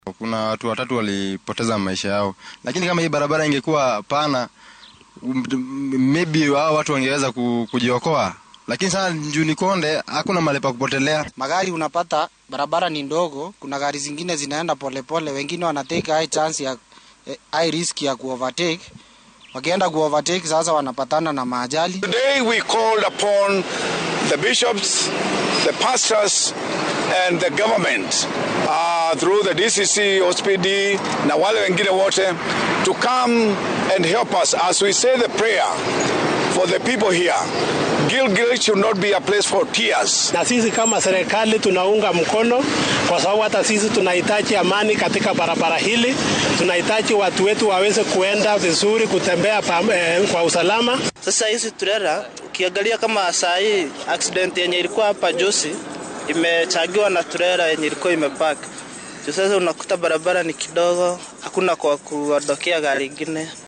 Kuna watu watatu walipoteza maisha yao, lakini kama hii barabara ingekuwa pana, um, maybe hao watu wangeweza ku- kujiokoa, lakini sasa Njuni Konde hakuna mahali pa kupotelea. magari unapata barabara ni ndogo, kuna gari zingine zinaenda polepole, wengine wanatake high chance ya eh, high risk ya kuovertake. Wakienda kuovertake sasa wanapatana na maajali. Today we called upon the bishops, the pastors, and the government uh, through the DCC, OSPD, na wale wengine wote to come and help us as we say the prayer for the people here. Gilgil should not be a place for tears. na sisi kama serikali tunaunga mkono, kwa sababu hata sisi tunahitaji amani katika barabara hili. Tunahitaji watu wetu waweze kuenda vizuri, kutembea pa, eh, kwa usalama. Sasa hizi trela ukiangalia kama saa hii accident yenye ilikuwa hapa Josi imechagiwa na trela yenye ilikuwa imepark. Sasa unakuta barabara ni kidogo, hakuna kwa kuondokea gari ingine.